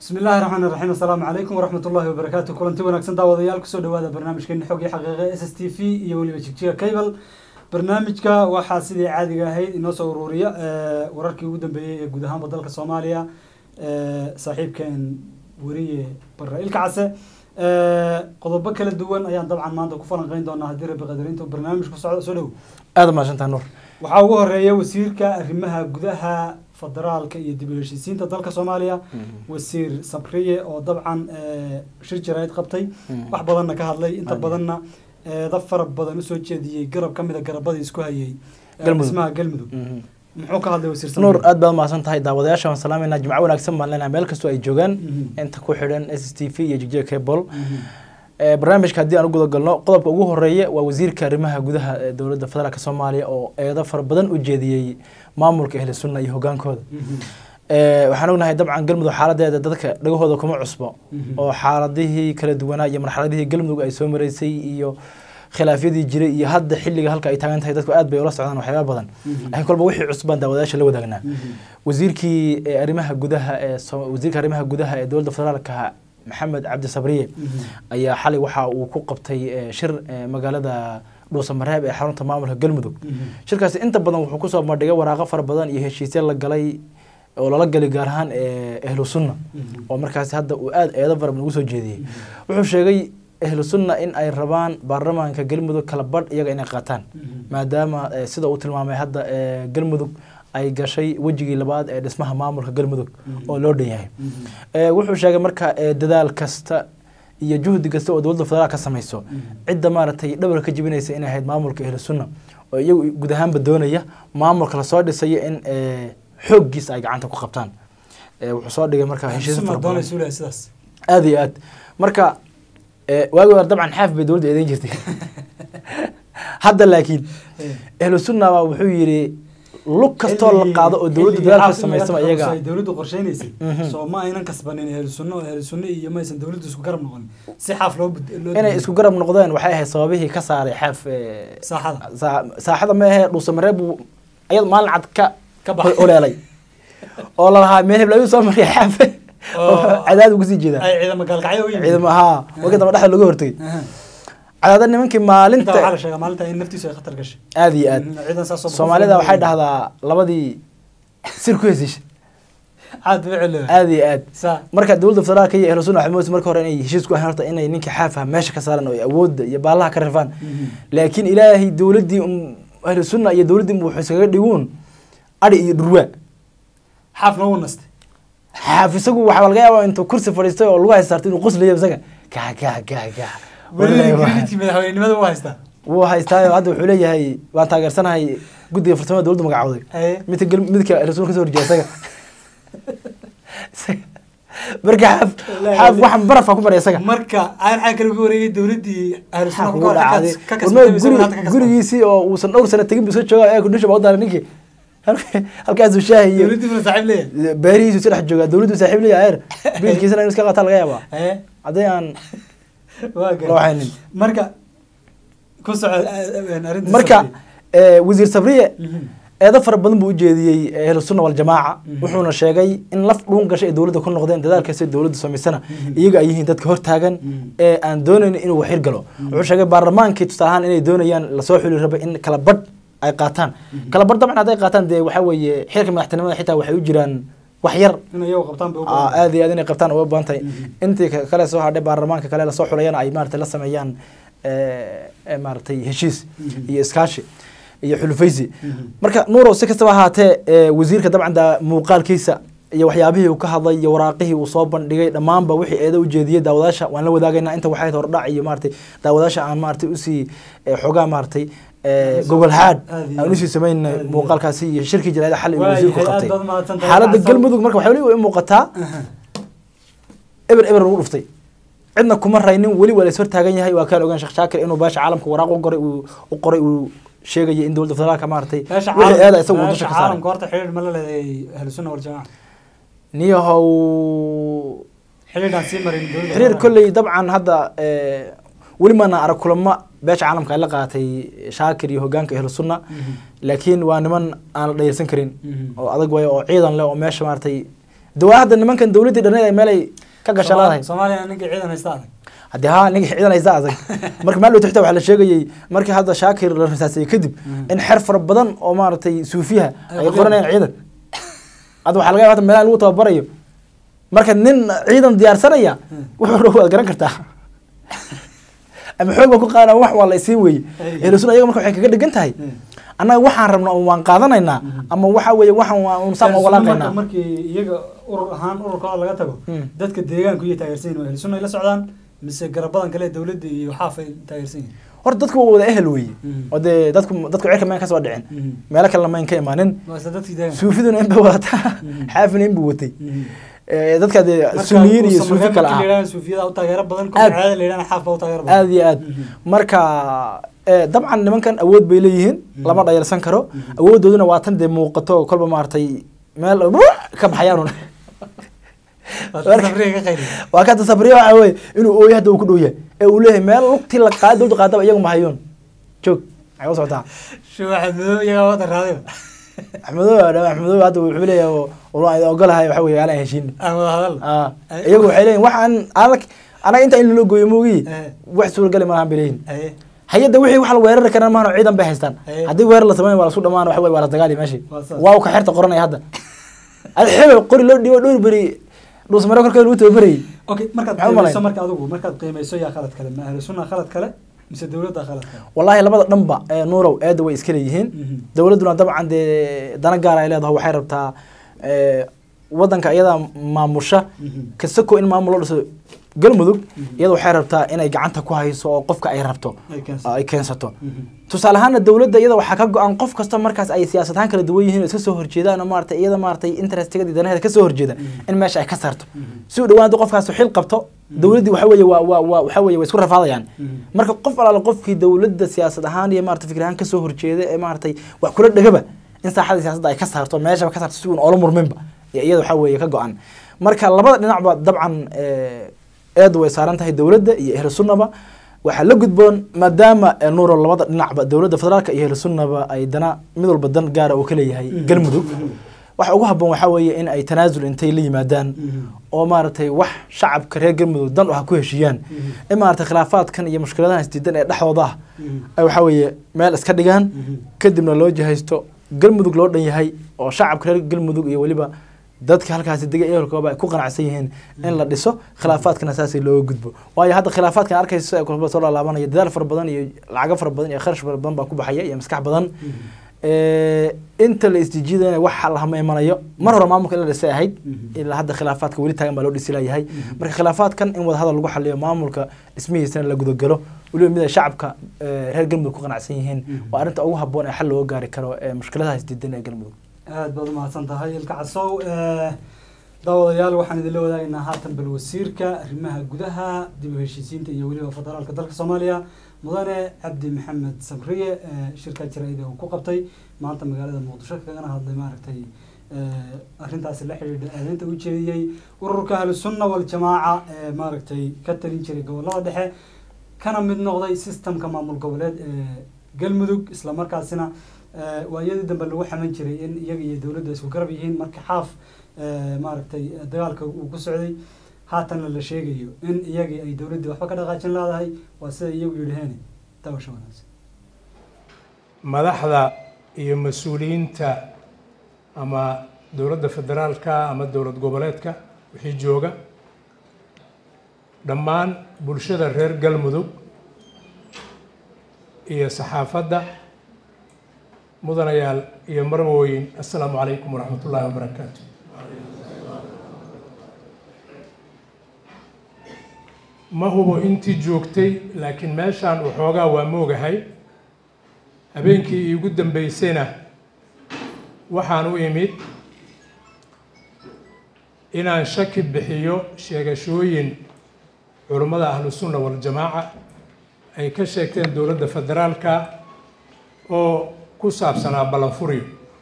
bismi illaahi raxmaan raxiim assalaamu calaykum waraxmat ullahi wabarakaatu kulanti wanaagsan daawadayaal kusoo dhawaada barnaamijkeeni xog iyo xaqiiqe s s t v iyo weliba jigjiga cable barnaamijka waxaa sidii caadiga ahayd inoo soo ururiya wararkii ugu dambeeyey ee guud ahaanba dalka soomaaliya saaxiibkeen weriye barre ilka case qodobo kala duwan ayaan dabcan maanta ku falanqeyn doonaa haddii rabbi qadarinta barnaamijku socdo soo dhow aada mahadsantaha nuur waxaa ugu horeeya wasiirka arrimaha gudaha federaalka iyo dib u heshiisiinta dalka soomaaliya wasiir sabriye oo dabcan shir jaraa'id qabtay wax badanna ka hadlay inta badanna eeda fara badan usoo jeediyey garab ka mid a garabadii isku hayay dhismaha galmudug muxuu ka hadlay wasiir nuur aad baad mahadsan tahay daawadayaasha waan salaameynaa jimco wanaagsan baan leenahay meel kastoo ay joogaan inta ku xidhan s s t v iyo jigjiga cable barnaamijka haddii aan u guda galno qodobka ugu horeeya waa wasiirka arrimaha gudaha ee dowladda federaalk soomaaliya oo eedo fara badan u jeediyey maamulka ahli sunna iyo hogaankooda waxaan ognahay dabcan galmudug xaaladeeda dadka dhagahooda kuma cusbo oo xaaladihii kala duwanaa iyo marxaladihii galmudug ay soo maraysay iyo khilaafyadii jiray iyo hadda xilliga halka ay taagan tahay dadku aad bay ula socdaan waxyaaba badan laakiin kolba wixii cusbaan daawadayaasha la wadaagnaa wasiirkii arrimaha gudaha ee wasiirka arrimaha gudaha ee dowladda federaalka maxamed cabdi sabriye ayaa xalay waxa uu ku qabtay shir magaalada dhuusamareeb ee xarunta maamulka galmudug shirkaasi inta badan wuxuu kusoo bandhigay waraaqo fara badan iyo heshiisya la galay oo lala galay gaar ahaan ahlu sunna oo markaasi hadda uu aada eedo fara badan ugu soo jeediyey wuxuu sheegay ahlu sunna in ay rabaan baarlamaanka galmudug kala badh iyaga inay qaataan maadaama sida uu tilmaamay hadda galmudug ay gashay wejigii labaad ee dhismaha maamulka galmudug oo loo dhan yahay wuxuu sheegay marka dadaal kasta iyo juhdi kasta oo dowladda federaal ka samayso cidda maaragtay dhabar ka jibinaysa inay ahayd maamulka ahlu sunna oo iyagu guud ahaanba doonaya maamulka lasoo dhisayo in xooggiisa ay gacanta ku qabtaan wuxuu soo dhigay marka heshiis aada iyo aad marka waagi hore dabcan xaaf bay dowladda eedeyn jirtay hadda laakiin ahlu sunna baa wuxuu yidhi lug kastoo la qaado oo dowladda dadaal ka samaysaba iyaga dowladdu qorsheynaysay soo ma aynan kasbanin ehlu sunno oo ehlu sunno iyo maysan dowladdu isku garab noqon si xaaf loo inay isku garab noqdeen waxay ahayd sababihii ka saaray xaaf saaxada saaxada ma ahee dhuusamareeb buu ayad maalin cad ka oleelay oo lalahaa meel heblayu soo mariya xaafe cadaad ugu sii jeedaa ciidama gaalkacyo u yimid ciidama haa wagi daba dhexda looga hortagay cadaada nimankii maalinta waxaa la sheegaa maalinta in naftiisu ay khatar gashay aada iyo aad ciidan saas oo soomaalida waxay dhahdaa labadii sir ku hesisha aad bay celo aada iyo aad saa marka dowladda federaalka iyo ahlu sunna waxay moodaysa marka hore inay heshiis ku ahayn horta inay ninka xaafaha meesha ka saaran oo ay awoodda iyo baallaha ka rifaan laakiin ilaahay dowladdii ahlu sunna iyo dowladdii wuxuu iskaga dhiguun adhi iyo dhurwaa xaafna wuu nastay xaaf isagu waxaa laga yaabaa intuu kursi fadhiistay oo lagu haysaartay inuu qoslayo isaga kaa kaa kaa kaa weligiitii madaxweynenimada wuu haystaa wuu haystaayo hadda wuxuu leeyahay waan taageersanahay guddiga farsamada dowladda magacooday haye midka gal midka rasuul kasoo horjeeda isaga marka xaaf xaaf waxan barafaa ku maray isaga marka aan xaa kale uga wareegay dowladdii ahlu sunna Xaaf ka ugu hor dhacday ka warma kasbatay mise hadda ka guri kasbatay gurigiisii oo uusan dhowr sano tegin buu soo joogaa ee kudhisha baa u daaray ninkii halkaasuu shaahi iyo dowladdii buna saaxiib leeyahay beerihiisu si dhex joogaa dowladdu saaxiib leeyahay eer biilkiisana inuu iska qaataa laga yaabaa haye haddii aan waa la garan waxaynin marka ku soco arrinta marka eh, wasiir sabriye Mhm. eedo fara badan buu u jeediyey ahlu sunna waljamaaca wuxuuna sheegay in laf dhuun gashay ay dowladda ku noqdeen dadaalkaasi dowladda samaysana iyaga ay yihiin dadka hortaagan ee aan doonaynin inuu waxir galo wuxuu sheegay baarlamaankii tusaale ahaan inay doonayaan lasoo xuli raba in kala badh ay qaataan kala badh dabcan hadday qaataan dee waxaa weeye xilka madaxtinimada xitaa waxay u jiraan wax yar in iyagu qabtaan bay u Aa, baahan aad iyo aad inay qabtaan uga badan tahay intii ka- kale soo hadhay baarlamaanka kale lasoo xulayana ay maaragtay la sameeyaan eh, eh, maaragtay heshiis iyo iskaashi iyo xulufaysi marka nuurow si kastaba ahaatee eh, wasiirka dabcan da muuqaalkiisa iyo waxyaabihii uu ka hadlay iyo waraaqihii uu soo bandhigay dhammaanba wixii eeda u jeediyey daawadaasha waan la wadaagaynaa inta waxay hordhac iyo maaragtay daawadaasha aan maaragtay usii eh, xoogaa maaragtay eh, gogol haad Aad iyo aan usii samayn aad iyo muuqaalkaasi iyo shirkii jaraa'ida xalay uu Waayahay, wasiirku aad qabtay baad mahadsantahay. xaaladda Waxaa galmudug marka waxay weli u muuqataa eber eber lagu dhuftay cidna kuma raynin weli waa lays hortaagan yahay waa kaan ogaan sheekh shaakir inuu baasha caalamka waraaq u qoray uu u qoray uu sheegaya in dowladda federaalka maaragtay meesha wixii eeda caalam- isagu uu meesha dusha ka saaray caalamka horta xidhiidh ma la leedahay ahlu sunna waljamaaca niyahow xidhiidhaan sii marin dowladda xiriir federaalka. kolley dabcan hadda eh, weli maana arag kulamo beesha caalamka ay la qaatay shaakir iyo hogaanka ahlu sunna Mhm. laakiin waa niman aan la dhayalsan karin Mhm. oo adag waayo oo ciidan leh oo meesha maaragtay dawaa hadda nimankan dowladdii dhaneed ay meel ay ka gasha leedahay soomaaliya ninkii ciidan haysta adag haddii haa ninka ciidan haysta adag marka maalin xitaa waxaa la sheegayey markii hadda shaakir la rasaasayey kadib in xer fara badan oo maaragtay suufiyaha Ay ay qoreen. qoranayaan ciidan hadda waxaa laga yaaba hada meelaha lagu tababarayo marka nin ciidan diyaarsanaya wuxuu rabo waad garan kartaa ama xoog baa ku qaadana wax waa la isiin weye Ay. ehlusunna ayaga marka waxay kaga dhigan tahay annaga waxaan rabno ama waan qaadanaynaa ama waxa weeye waxaan waan saan Ahlu uga Sunna laaqaynaa marka markii iyaga urur ahaan ururkooda laga tago Hmm. dadka deegaanku iyo taageersan yihin ahlu sunna ay la socdaan mise garabadan kale dowladda iyo xaaf ay taageersan yihin horta dadku waa wada ehel weeye Mhm. oo dee dadku dadku cirka mayn ka soo dhicin Mhm. meelo kale mayn ka imaanin waa isla dadkii deegaanka suufiduna in bay wadataa Mhm. xaafina in buu watay Mhm. Eh, dadka dee Marka sunniyiin iyo uusan suufi markaa kale markii la ah yidhahdo suufiyada u taageero badan Aad. kuwa caadada la yidhahdo xaaf baa u taageero badan aad iyo aad Mhm. marka eh, dabcan nimankan awood bay leeyihiin lama dhayalsan karo awoodooduna waa tan dee muuqato kolba maaragtay meel ka baxayaan Waa tan sabriga ka qayliya. waa ka tasabriya waxa weye inuu ooyo hadda uu ku dhow yahay ee uu leeyahay meel lugtii la qaada dowda qaadaba iyagu ma hayoon joog maxay u socotaa Shuu Axmed Madow iyagaa wada raadayba. axmedow axmedow hadda wuxuu leeyahay waan idin ogolahay waxa weye aanan heshiin Aan wada hadalno. Ah, Ay- iyagu waxay leeyihin waxaan adag anaga inta in loo gooyo moogi Eh. wax suuragali malahan bay leeyihin Aye. hay-adda wixii wax la weerari karaan maahano ciidan bay haystaan Eh. haddii weerar la sameyn waa lasu dhamaan waxa weye waa la dagaali meeshii Waa saas. waa ka xerta qoranaya hadda ad xebe qori loo dhibo dhowr beri dhuusmare korkeeda lagu tababarayay Okay, markaad Maxaa u qiimeyso malayn? marka adigu markaad qiimeyso yaa khalad kale ma ahlu sunna khalad kale mise dowladda khalad kale wallaahi labada dhanba ee nuurow eedda way iska leeyihiin Mhm. dowladduna dabcan dee dana gaar ay leedahay waxay rabtaa eh, wadanka iyadaa maamusha Mhm. kasako in maamul loo dhiso galmudug Mhm. iyada waxay rabtaa inay gacanta ku hayso oo qofka ay rabto Ay keensato. ay keensato Mhm. tusaale ahaana dowladda iyada waxaa ka go-an qof kasta markaas ay siyaasad ahaan kala duwan yihiin oo iska soo horjeedaan oo maarata iyada maaratay interestigeeda danaheeda ka soo horjeeda Mhm. in meesha ay ka saarto Mhm. si u dhawaan haddii qofkaas xil qabto dowladdii waxa weeye waa waa waa waxa weeye way isku rafaadayaan Mhm. marka qof alaala qofkii dowladda siyaasad ahaan iyo maarata fikir ahaan kasoo horjeeda ee maaratay wax kula dhegaba in saaxada siyaasadda ay ka saarto meeshaba ka saarto si uun oola murminba iyo iyada waxa weeye ka go-an marka labada dhinacba dabcan eh, eedu way saaran tahay dowladda iyo ehlu sunnaba waxaa la gudboon maadaama eh, nuuro labada dhinacba dowladda federaalka iyo ehlu sunnaba ay dana mid walba dan gaara uu ka leeyahay Mhm. galmudug Mhm. waxa ugu habboon waxaa weeye in ay tanaasul intay la yimaadaan Mhm. oo maaragtay wax shacabka reer galmudug dan u ha ku heshiiyaan Mhm. in maaragtay khilaafaadkan iyo mushkiladahan isdiidan ee dhexdooda ah Mhm. ay waxaa weeye meel iska dhigaan Mhm. kadibna loo jihaysto galmudug loo dhan yahay oo shacabka reer galmudug iyo weliba dadka halkaasi degay ehelkooba ay ku qanacsan yihiin in la dhiso khilaafaadkana saasay looga gudbo waayo hadda khilaafaadkan arkaysa ee kulba soo laalaabanaya dadaal fara badan iyo lacago fara badan iyo kharash fara badan baa ku baxaya iyo maskax badan Eh, inta la isjijiidana wax lahama imanayo mar hore maamulka in la dhisay ahayd Mhm. ilaa hadda khilaafaadka weli taagan baa loo dhisi layahay marka khilaafaadkan in wadahadal lagu xaliyo maamulka dhismihiisana la gudagalo weliba mid ay shacabka eh, reer galmudug ku qanacsan yihiin Mhm. waa arrinta ugu habboon ee xal looga gaari karo ee mushkiladaha isdiidan ee galmudug aad baad umahadsan tahay ilka casow Eh, daawadayaal waxaan idinla wadaagaynaa haatan bal wasiirka arrimaha gudaha dib u heshiisiinta iyo weliba federaalka dalka soomaaliya mudane cabdi maxamed sabriye eh, shirka jaraa'id ee uu ku qabtay maanta magaalada muqdisho kagana hadlay maaragtay eh, arrintaasi la xidhiidha aadaynta u jeediyey ururka ahlusunna waljamaaca ee maaragtay ka talin jiray gobolada dhexe kana mid noqday systemka maamul goboleed ee galmudug islamarkaasina eh, waayadii dambe lagu xaman jiray in iyaga iyo dowladda isku garab yihiin marka xaaf eh, maaragtay dagaalka uu ku socday haatanna la sheegayo in iyagii ay dowladdii waxba ka dhaqaajin leedahay waa sida iyagu yidhaheen daawasho wanaagsan madaxda iyo mas-uuliyiinta ama dowladda federaalka ama dowlad goboleedka wixii jooga dhammaan bulshada reer galmudug iyo saxaafadda mudanayaal iyo marwooyin assalaamu calaykum waraxmat ullaahi wabarakaatu ma hubo intii joogtay laakiin meeshaan waxoogaa waa moogahay habeenkii iigu dambeysayna waxaan u imid inaan shaki bixiyo sheegashooyin culummada ahlusunna waljamaaca ay ka sheegteen dowladda federaalka oo ku saabsanaa ballanfuryo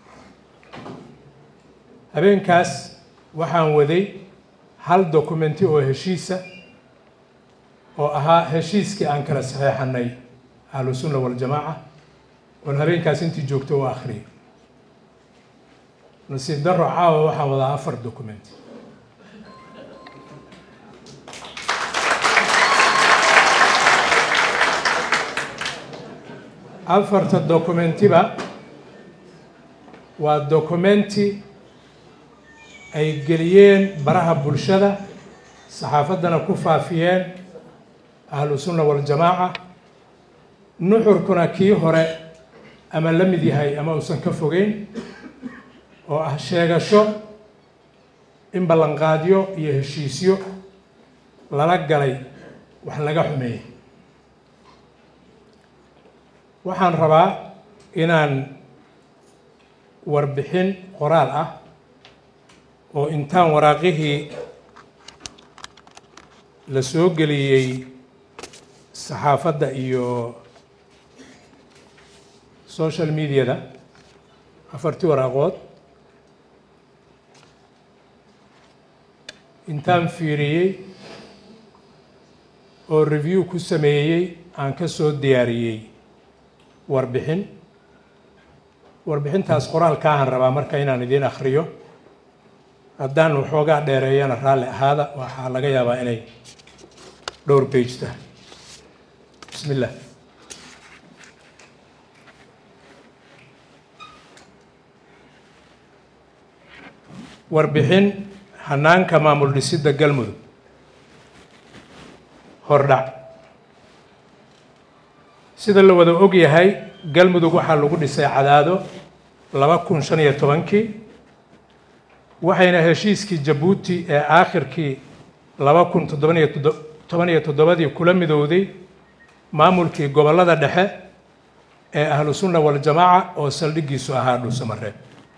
habeenkaas waxaan waday hal dokumenti oo heshiisa oo ahaa heshiiskii aan kala saxeexanay ahlusunna waljamaaca oon habeenkaas intii joogto u akhriyay nasiib daro caawa waxaan wadaa afar document afarta dokumentiba waa dokumenti ay geliyeen baraha bulshada saxaafaddana ku faafiyeen ahlu sunna waljamaaca nuxurkuna kii hore ama la mid yahay ama uusan ka fogeyn oo ah sheegasho in ballanqaadyo iyo heshiisyo lala galay wax laga xumeeyey waxaan rabaa inaan warbixin qoraal ah oo intaan waraaqihii la soo geliyey saxaafadda iyo social mediada afartii waraaqood intaan fiiriyey oo review ku sameeyey aan ka soo diyaariyey warbixin warbixintaas qoraalkaahan rabaa marka inaan idiin akhriyo haddaan waxoogaa dheereeyana raalli ahaada waxaa laga yaabaa inay dhowr bage tahay bismi illah warbixin hanaanka maamul dhisidda galmudug hordhac sida la wada og yahay galmudug waxaa lagu dhisay cadaado laba kun shan iyo tobankii waxayna heshiiskii jabuuti ee aakhirkii laba kun toddobaniyo toban iyo toddobadii kula midowday maamulkii gobollada dhexe ee ahlu sunna waljamaaca oo saldhiggiisu ahaa dhuusamareeb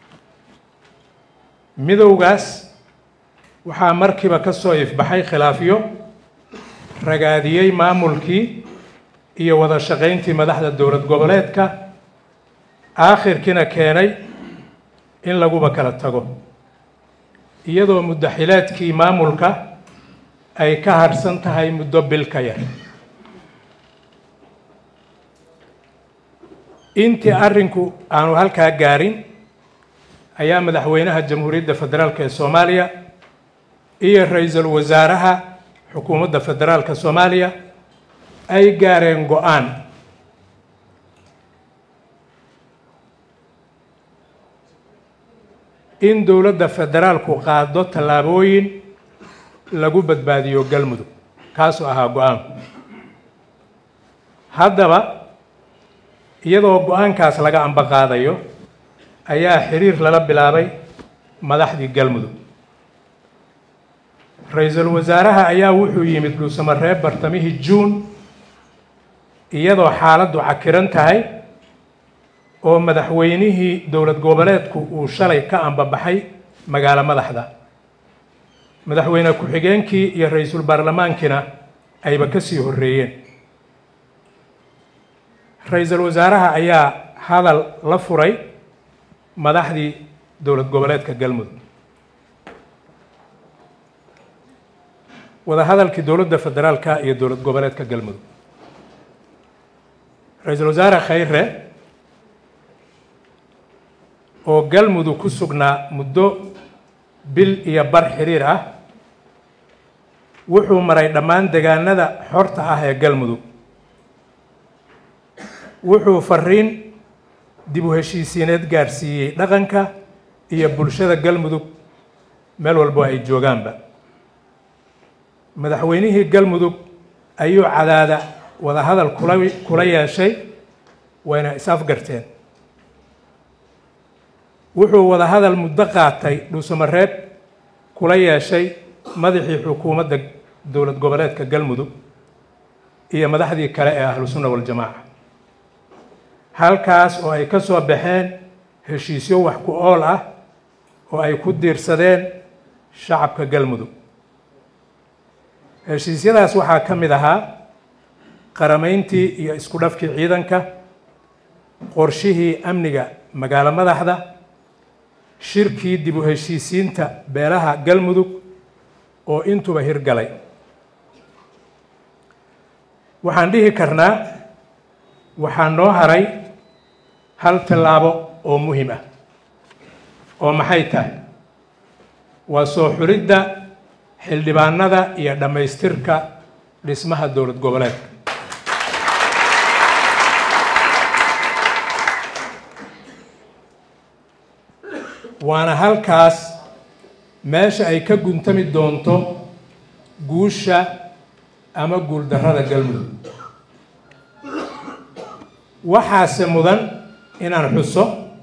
midowgaas waxaa markiiba ka soo ifbaxay khilaafyo ragaadiyey maamulkii iyo wada shaqayntii madaxda dowlad goboleedka aakhirkiina keenay in laguba kala tago iyadoo muddaxilaadkii maamulka ay ka harhsan tahay muddo bil ka yar intii arrinku aanu halkaa gaarin ayaa madaxweynaha jamhuuriyadda federaalk ee soomaaliya iyo ra-iisul wasaaraha xukuumadda federaalka soomaaliya ay gaareen go-aan in dowladda federaalku qaado tallaabooyin lagu badbaadiyo galmudug kaasoo ahaa go-aanku haddaba iyadoo go-aankaas laga amba qaadayo ayaa xiriir lala bilaabay madaxdii galmudug ra-iisul wasaaraha ayaa wuxuu yimid dhuusamareeb bartamihii juun iyadoo xaaladdu cakiran tahay oo madaxweynihii dowlad goboleedku uu shalay ka ambabaxay magaalo madaxda madaxweyne ku-xigeenkii iyo ra-iisul baarlamaankiina ayba ka sii horreeyeen ra-iisul wasaaraha ayaa hadal la furay madaxdii dowlad goboleedka galmudug wada hadalkii dowladda federaalka iyo dowlad goboleedka galmudug ra-iisul wasaare khayre oo galmudug ku sugnaa muddo bil iyo bar xiriir ah wuxuu maray dhammaan degaanada xorta ah ee galmudug wuxuu fariin dib u heshiisiineed gaarsiiyey dhaqanka iyo bulshada galmudug meel walbo ay joogaanba madaxweynihii galmudug ayuu cadaada wadahadal kula kula yeeshay wayna is-afgarteen wuxuu wadahadal muddo qaatay dhuusamareeb kula yeeshay madaxii xukuumadda dowlad goboleedka galmudug iyo madaxdii kale ee ahlu sunna waljamaaca halkaas oo ay ka soo baxeen heshiisyo wax ku ool ah oo ay ku diirsadeen shacabka galmudug heshiisyadaas waxaa ka mid ahaa qaramayntii iyo isku dhafkii ciidanka qorshihii amniga magaalo madaxda shirkii dib u heshiisiinta beelaha galmudug oo intuba hirgalay waxaan dhihi karnaa waxaa noo haray hal tallaabo oo muhim ah oo maxay tahay waa soo xulidda xildhibaanada iyo dhammaystirka dhismaha dowlad goboleedka waana halkaas meesha ay ka guntami doonto guusha ama guuldarrada galmudug waxaase mudan inaan xuso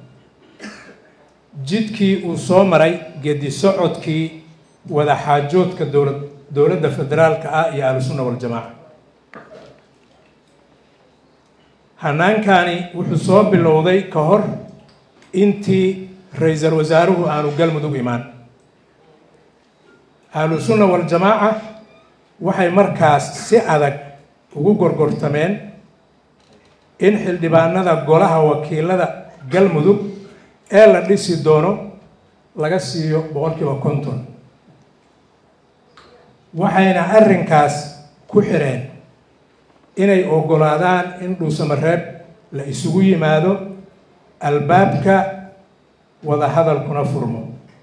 jidkii uu soo maray gedi socodkii wadaxaajoodka dowlad dowladda federaalka ah iyo ahlusunna waljamaaca hannaankani wuxuu soo bilowday ka hor intii ra-iisul wasaaruhu aanu galmudug imaan ahlusunna waljamaaca waxay markaas si adag ugu gorgortameen in xildhibaanada golaha wakiilada galmudug ee la dhisi doono laga siiyo boqolkiiba konton waxayna arrinkaas ku xireen inay oggolaadaan in dhuusamareeb la isugu yimaado albaabka wadahadalkuna furmo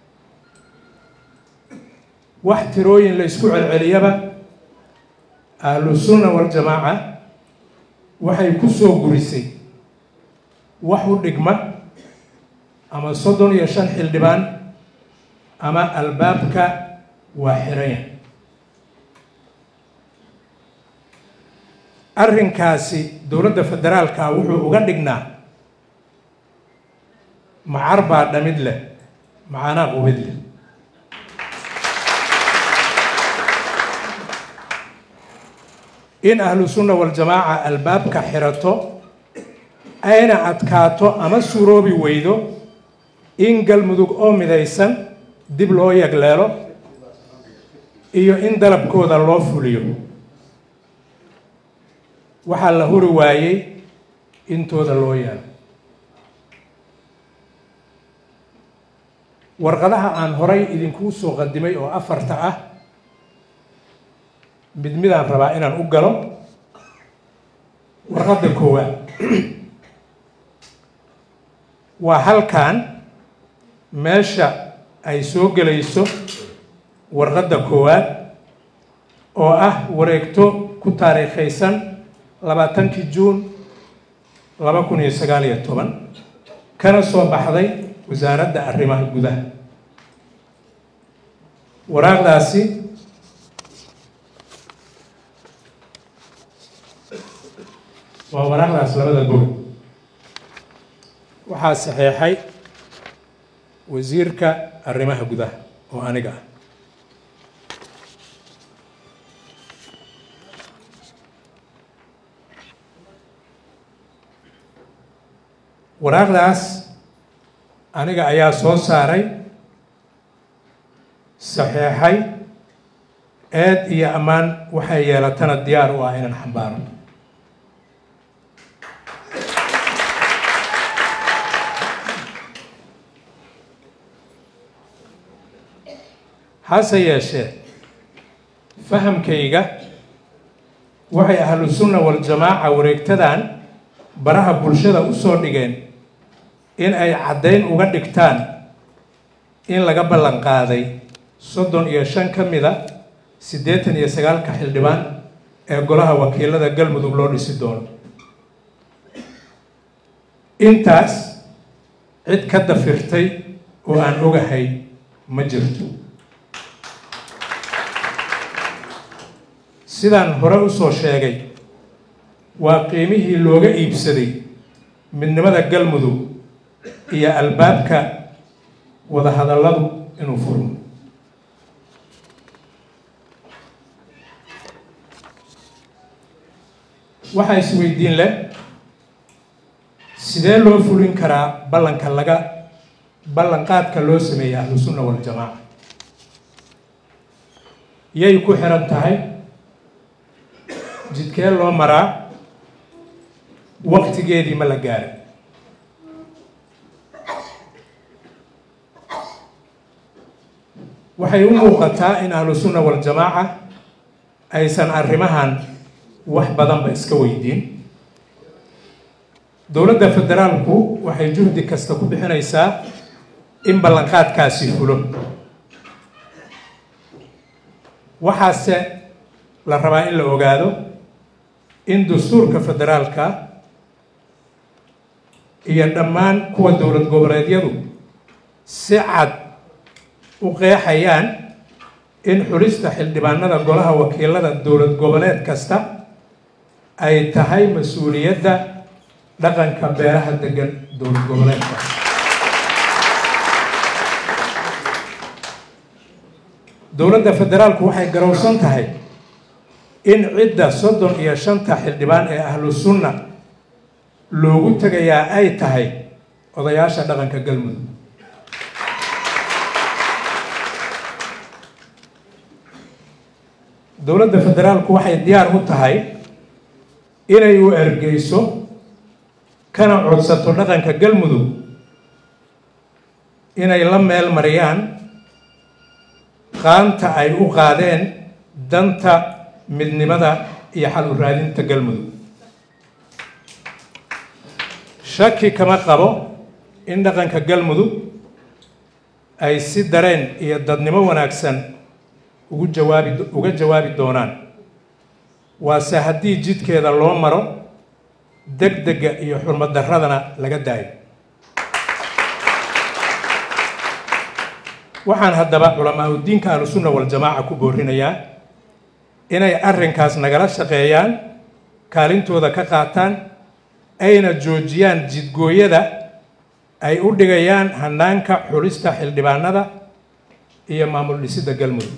wax tirooyin la isku celceliyaba ahlusunna waljamaaca waxay ku soo gurisay wax u dhigma ama soddon iyo shan xildhibaan ama albaabka waa xiranya arrinkaasi dowladda federaalka wuxuu uga dhignaa macar baa dhamid leh macanaa qubid leh in ahlu sunna waljamaaca albaabka xirato ayna adkaato ama suroobi weydo in galmudug oo midaysan dib loo yagleelo iyo in dalabkooda loo fuliyo waxaa la huri waayey intooda loo yaalo warqadaha aan horay idinkuu soo qadimay oo afarta ah mid midaan rabaa inaan u galo warqadda koowaad waa halkan meesha ay soo gelayso warqadda koowaad oo ah wareegto ku taariikhaysan labaatankii juun laba kun iyo sagaal iyo toban kana soo baxday wasaaradda arrimaha gudaha waraaqdaasi waa waraaqdaas labada gol waxaa saxeexay wasiirka arrimaha gudaha oo aniga ah waraaqdaas aniga ayaa soo saaray saxeexay eed iyo ammaan waxay yeelatana diyaar u ah inaan xambaaro hase yeeshee fahamkayga waxay ahlu sunna waljamaaca wareegtadan baraha bulshada u soo dhigeen in ay caddayn uga dhigtaan in laga ballan qaaday soddon iyo shan ka mida siddeetan iyo sagaalka xildhibaan ee golaha wakiilada galmudug loo dhisi doono intaas cid ka dafirtay oo aan ogahay ma jirto sidaan hore u soo sheegay waa qiimihii looga iibsaday midnimada galmudug iyo albaabka wadahadalladu inuu furmo waxaa isweydiin leh sidee loo fulin karaa ballanka laga ballanqaadka loo sameeyey ahlu sunna waljamaaca yay ku xiran tahay jidkee loo maraa waqtigeedii ma la gaaray waxay u muuqataa in ahlu sunna waljamaaca aysan arrimahan wax badanba iska weydiin dowladda federaalku waxay juhdi kasta ku bixinaysaa in ballanqaadkaasi fulo waxaase la rabaa in la ogaado in dastuurka federaalka iyo dhammaan kuwa dowlad goboleedyadu si cad u qeexayaan in xulista xildhibaanada golaha wakiilada dowlad goboleed kasta ay tahay mas-uuliyadda dhaqanka beeraha degan dowlad goboleedka dowladda federaalku waxay garowsan tahay in cidda soddon iyo shanta xildhibaan ee ahlu sunna loogu tegayaa ay tahay odayaasha dhaqanka galmudug dowladda federaalku waxay diyaar u tahay inay u ergeyso kana codsato dhaqanka galmudug inay la meel mariyaan qaanta ay u qaadeen danta midnimada iyo xal u raadinta galmudug shaki kama qabo in dhaqanka galmudug ay si dareen iyo dadnimo wanaagsan ugu jawaabi uga jawaabi doonaan waase haddii jidkeeda loo maro deg dega iyo xurmad darradana laga daayo waxaan haddaba culamaa udiinka ahlusunna waljamaaca ku boorinayaa inay arrinkaas nagala shaqeeyaan kaalintooda ka qaataan ayna joojiyaan jidgooyada ay u dhigayaan hanaanka xulista xildhibaanada iyo maamul dhisidda galmudug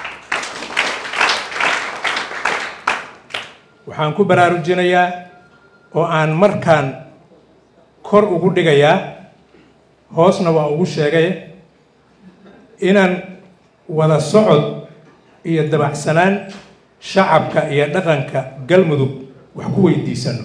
waxaan ku baraarujinayaa oo aan markaan kor ugu dhigayaa hoosna waa ugu sheegay inaan wada socod iyo dabacsanaan shacabka iyo dhaqanka galmudug wax ku weydiisano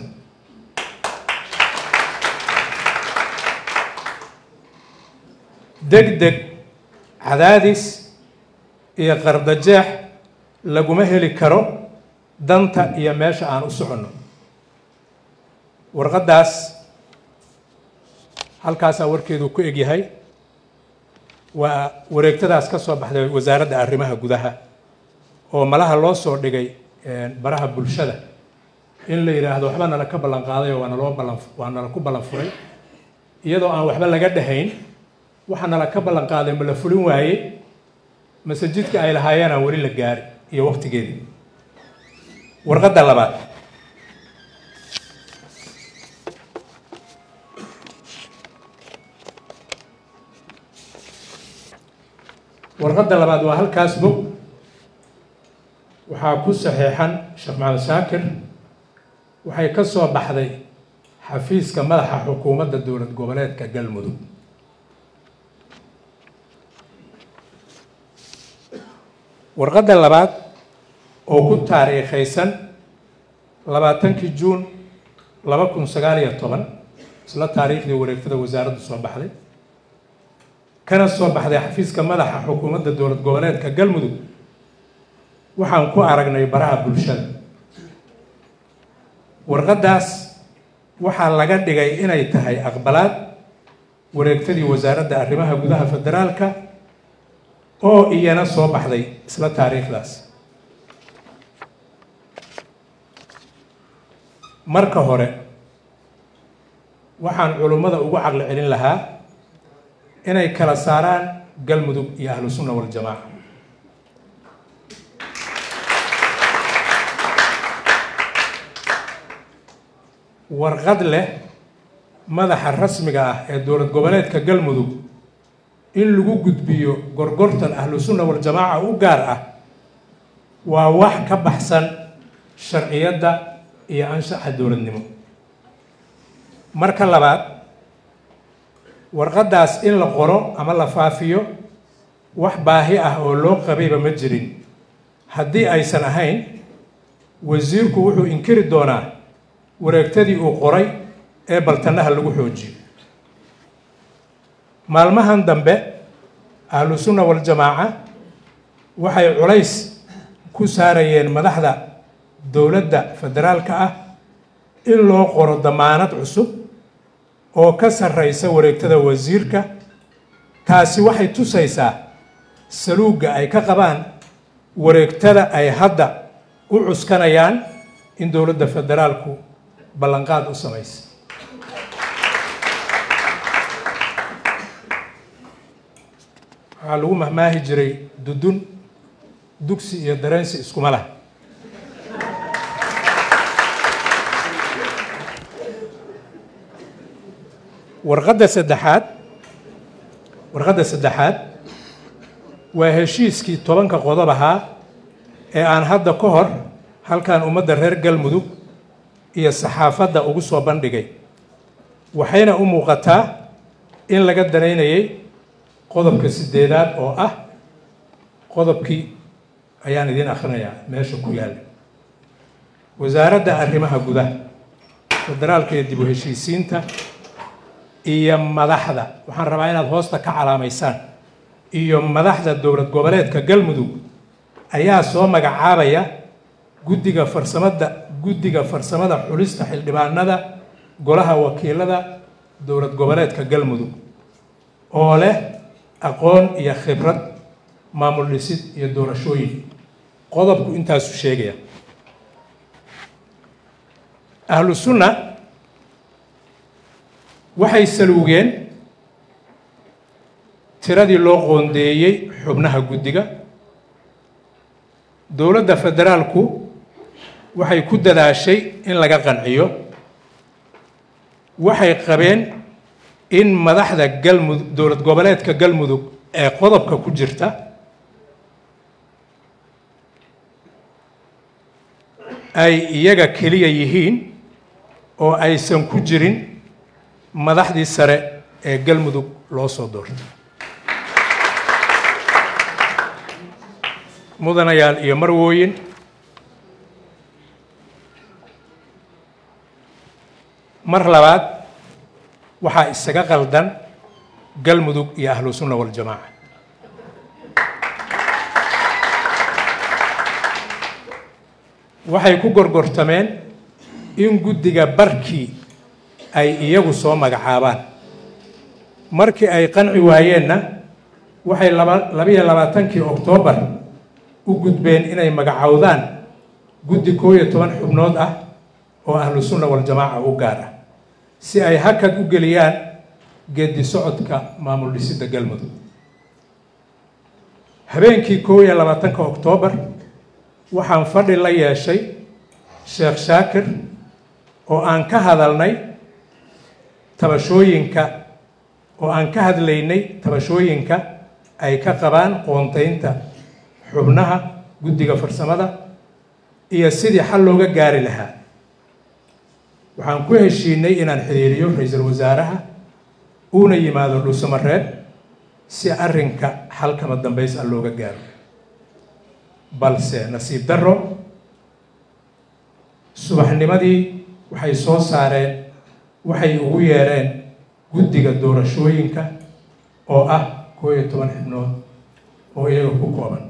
deg deg cadaadis iyo qardajeex laguma heli karo danta iyo meesha aan u soconno warqaddaas halkaasaa warkeedu ku egyahay waa wareegtadaas ka soo baxday wasaaradda arrimaha gudaha oo malaha loo soo dhigay baraha bulshada in la yidhaahdo waxba nala ka ballan qaaday oo waa naloo ballan waa nala ku ballan furay iyadoo aan waxba laga dhahayn waxa nala ka ballan qaaday ma la fulin waaye masajidka ay lahaayeen aan weli la gaari iyo waqtigeedii warqadda labaad warqadda labaad waa halkaas bog waxaa ku saxeexan sheekh maxamed shaakir waxay ka soo baxday xafiiska madaxa xukuumadda dowlad goboleedka galmudug warqadda labaad oo ku taariikhaysan labaatankii juun laba kun sagaal iyo toban isla taariikhdii wareegtada wasaaraddu soo baxday kana soo baxday xafiiska madaxa xukuumadda dowlad goboleedka galmudug waxaan ku aragnay baraha bulshada warqaddaas waxaa laga dhigay inay tahay aqbalaad wareegtadii wasaaradda arrimaha gudaha federaalka oo iyana soo baxday isla taariikhdaas marka hore waxaan culummada ugu caqli celin lahaa inay kala saaraan galmudug iyo ahlu sunna waljamaaca warqad leh madaxa rasmiga ah ee dowlad goboleedka galmudug in lagu gudbiyo gorgortan ahlu sunna waljamaaca u gaar ah waa wax ka baxsan sharciyadda iyo anshaxa dowladnimo marka labaad warqaddaas in la qoro ama la faafiyo wax baahi ah oo loo qabayba ma jirin haddii aysan ahayn wasiirku wuxuu inkiri doonaa wareegtadii uu qoray ee baltanaha lagu xoojiyo maalmahan dambe ahlu sunna waljamaaca waxay culays ku saarayeen madaxda dowladda federaalka ah in loo qoro damaanad cusub oo ka sarreysa wareegtada wasiirka taasi waxay tusaysaa saluugga ay ka qabaan wareegtada ay hadda u cuskanayaan in dowladda federaalku ballanqaad u samaysa waxaa lagu mahmaahi jiray dudun dugsi iyo dareensi iskuma lah warqadda saddexaad warqadda saddexaad waa heshiiskii tobanka qodob ahaa ee aan hadda ka hor halkan ummadda reer galmudug iyo saxaafadda ugu soo bandhigay waxayna u muuqataa in laga danaynayay qodobka sideedaad oo ah qodobkii ayaan idiin akhrinayaa meesha ku yaalla wasaaradda arrimaha gudaha federaalka iyo dib u heshiisiinta iyo madaxda waxaan rabaa inaad hoosta ka calaamaysaan iyo madaxda dowlad goboleedka galmudug ayaa soo magacaabaya guddiga farsamada guddiga farsamada xulista xildhibaanada golaha wakiilada dowlad goboleedka galmudug oo leh aqoon iyo khibrad maamul dhisid iyo doorashooyin qodobku intaasu sheegaya ahlu sunna waxay saluugeen tiradii loo qoondeeyey xubnaha guddiga dowladda federaalku waxay ku dadaashay in laga qanciyo waxay qabeen in madaxda galmudug dowlad goboleedka galmudug ee qodobka ku jirta ay iyaga keliya yihiin oo aysan ku jirin madaxdii sare ee galmudug loo soo doortay mudanayaal iyo marwooyin mar labaad waxaa isaga qaldan galmudug iyo ahlu sunna waljamaaca waxay ku gorgortameen in guddiga barkii ay iyagu soo magacaabaan markii ay qanci waayeenna waxay laba labiyo labaatankii oktoobar u gudbeen inay magacowdaan guddi koo iyo toban xubnood ah oo ahlu sunna waljamaaca u gaar ah si ay hakad u geliyaan geedi socodka maamul dhisidda galmudug habeenkii koo iyo labaatanka oktoobar waxaan fadhi la yeeshay sheekh shaakir oo aan ka hadalnay tabashooyinka oo aan ka hadlaynay tabashooyinka ay ka qabaan qoontaynta xubnaha guddiga farsamada iyo sidii xal looga gaari lahaa waxaan ku heshiinay inaan xiriiriyo ra-iisul wasaaraha uuna yimaado dhuusamareeb si arrinka xalkama dambays a looga gaaro balse nasiib darro subaxnimadii waxay soo saareen waxay ugu yeereen guddiga doorashooyinka oo ah koo iyo toban xibnood oo iyaga ku kooban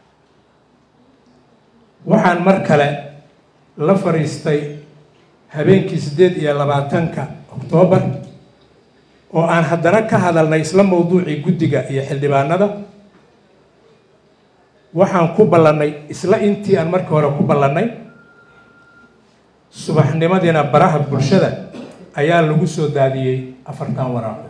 waxaan mar kale la fadhiistay habeenkii siddeed iyo labaatanka oktoobar oo aan haddana ka hadalnay isla mawduucii guddiga iyo xildhibaanada waxaan ku ballannay isla intii aan markii hore ku ballannay subaxnimadiina baraha bulshada ayaa lagu soo daadiyey afartan waraaqo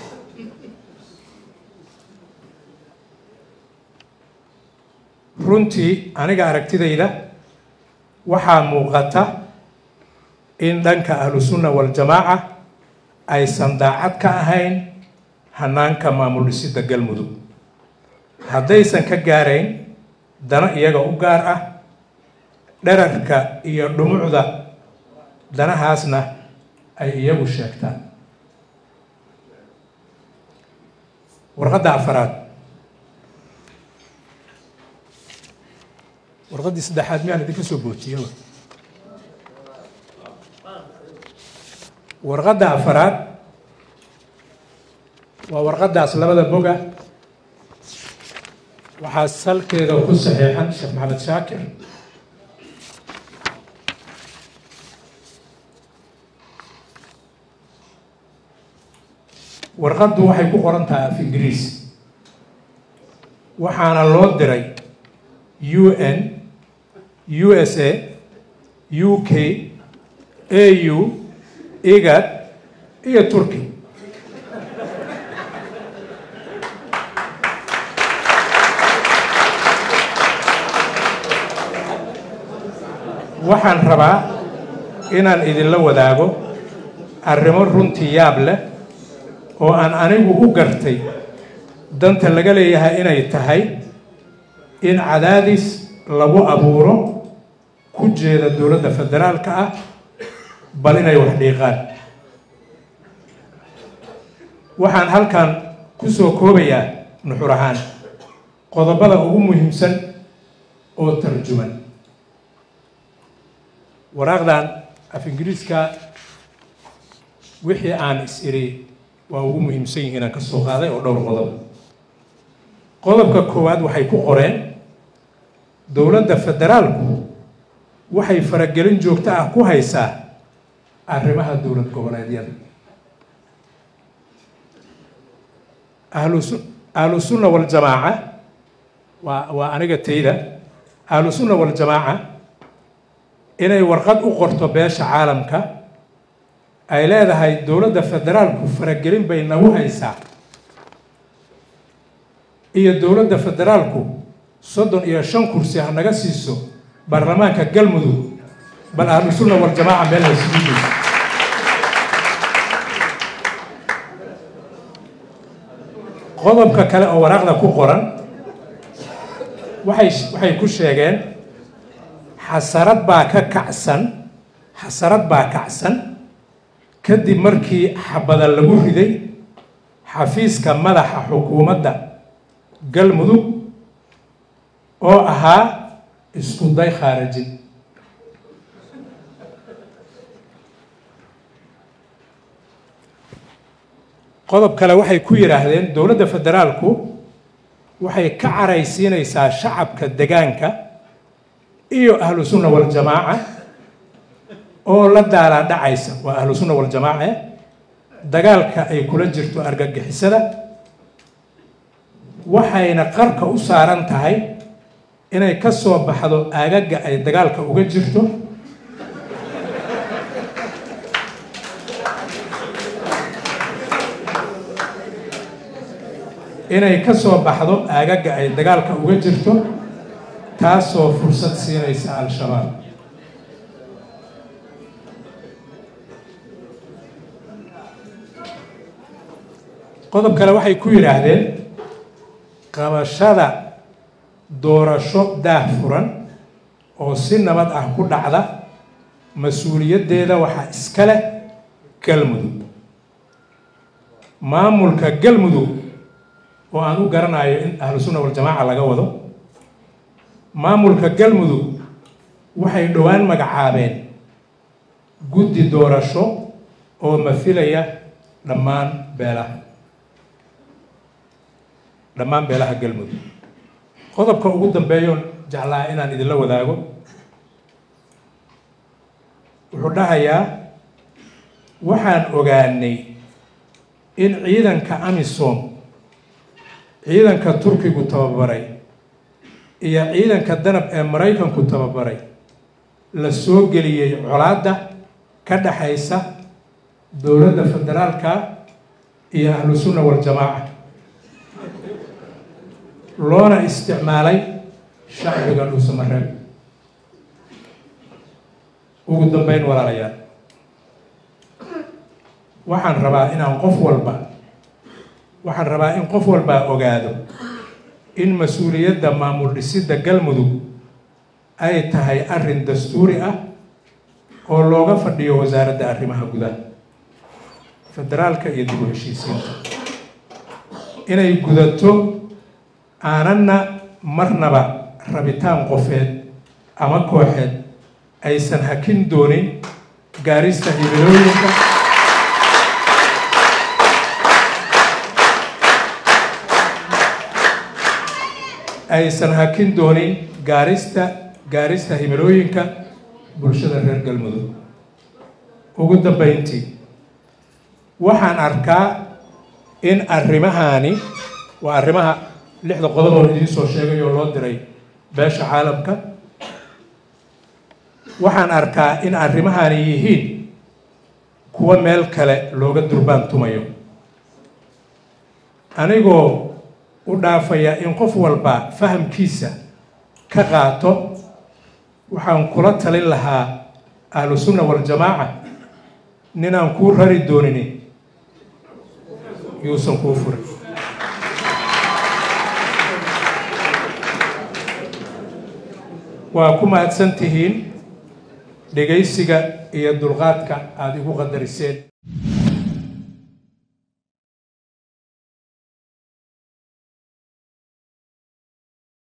runtii aniga aragtidayda waxaa muuqata in dhanka ahlu sunna waljamaaca aysan daacad ka ahayn hanaanka maamul dhisidda galmudug haddaysan ka gaarayn dana iyaga u gaar ah dherarka iyo dhumucda danahaasna ay iyagu sheegtaan warqadda afaraad warqaddii saddexaad miyaan idinka soo boojiyo warqadda afaraad waa warqaddaas labada boga waxaa salkeeda ku saxiixan sheekh maxamed shaakir warqaddu waxay ku qoran tahay af ingiriis waxaana loo diray u n u s a u k a u igad iyo turkey waxaan rabaa inaan idinla wadaago arrimo runtii yaab leh oo aan anigu u gartay danta laga leeyahay inay tahay in cadaadis lagu abuuro ku jeeda dowladda federaalka ah bal inay wax dhiiqaan waxaan halkan ku soo koobayaa nuxur ahaan qodobada ugu muhiimsan oo tarjuman waraaqdan af ingiriiska wixii aan is iri waa ugu muhiimsan yihiin aan ka soo qaaday oo dhowr qodob qodobka koowaad waxay ku qoreen dowladda federaalku waxay faragelin joogto ah ku haysaa arrimaha dowlad goboleedyada ahlusu ahlusunna waljamaaca waa waa aniga tayda ahlusunna waljamaaca inay warqad u qorto beesha caalamka ay leedahay dowladda federaalku faragelin bay nagu haysaa iyo dowladda federaalku soddon iyo shan kursi ha naga siiso baarlamaanka galmudug bal ahlusunna waljamaaca meel la isugu geyso qodobka kale oo waraaqda ku qoran waxay waxay ku sheegeen xasarad baa ka kacsan xasarad baa kacsan kadib markii xabada lagu riday xafiiska madaxa xukuumadda galmudug oo ahaa isku day khaarajin qodob kale waxay ku yidhaahdeen dowladda federaalku waxay ka caraysiinaysaa shacabka degaanka iyo ahlu sunna waljamaaca oo la daalaa dhacaysa waa ahlu sunna waljamaace dagaalka ay kula jirto argagixisada waxayna qarka u saaran tahay inay ka soo baxdo aagaga ay dagaalka uga jirto inay ka soo baxdo aagaga ay dagaalka uga jirto taasoo fursad siinaysa al-shabaab qodob kale waxay ku yidhaahdeen qabashada doorasho daah furan oo si nabad ah ku dhacda mas-uuliyaddeeda waxaa iska leh galmudug maamulka galmudug oo aan u garanayo in ahlu sunna waljamaaca laga wado maamulka galmudug waxay dhowaan magacaabeen guddi doorasho oo mafilaya dhammaan beelaha dhammaan beelaha galmudug qodobka ugu dambeeyoon jeclaa inaan idinla wadaago wuxuu dhahayaa waxaan ogaanay in ciidanka amisom ciidanka turkigu tababaray iyo ciidanka danab ee maraykanku tababaray la soo geliyey colaadda ka dhaxaysa dowladda federaalka iyo ahlu sunna waljamaaca loona isticmaalay shacbiga dhuusamareeb ugu dambeyn walaalayaal waxaan rabaa inaan qof walba waxaan rabaa in qof walbaa ogaado in mas-uuliyadda maamul dhisidda galmudug ay tahay arrin dastuuri ah oo looga fadhiyo wasaaradda arrimaha gudaha federaalka iyo dib u heshiisiinta inay gudato aanana marnaba rabitaan qofeed ama kooxeed aysan hakin doonin gaarista hibelooyinka aysan hakin doonin gaarista gaarista himilooyinka bulshada reer galmudug ugu dambeyntii waxaan arkaa in arrimahaani waa arrimaha lixda qodob oo idiin soo sheegay oo loo diray beesha caalamka waxaan arkaa in arrimahaani yihiin kuwa meel kale looga durbaan tumayo anigoo u dhaafaya in qof walba fahamkiisa ka qaato waxaan kula talin lahaa ahlu sunna waljamaaca ninaan kuu rari doonini yuusan kuu furin waa ku mahadsan tihiin dhegaysiga iyo dulqaadka aada igu qadariseen